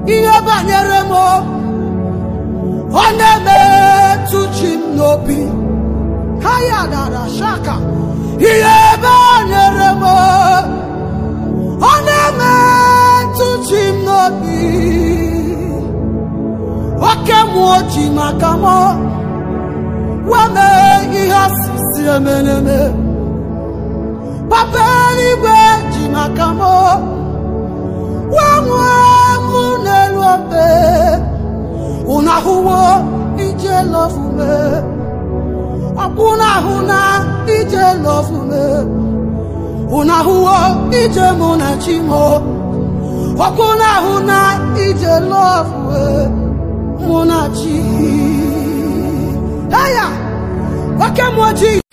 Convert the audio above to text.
ihe banyere m ọ na-emetụ chi m n'obi ha ya dara shaka ihe banyere m ọ na-emetụ chi m n'obi oke mmụọ ji maka m wee mee ihe asịsị emeneme papa eluigwe ji maka m wee nwee mụ n'elu obe unu ahụwo ije lọfume ọkpụ na-ahụ na ije lọfume unu ahụwo ije mụ na chimo ọkpụ na-ahụ na ije lọfume mụ na chi eya oke mmụọ ji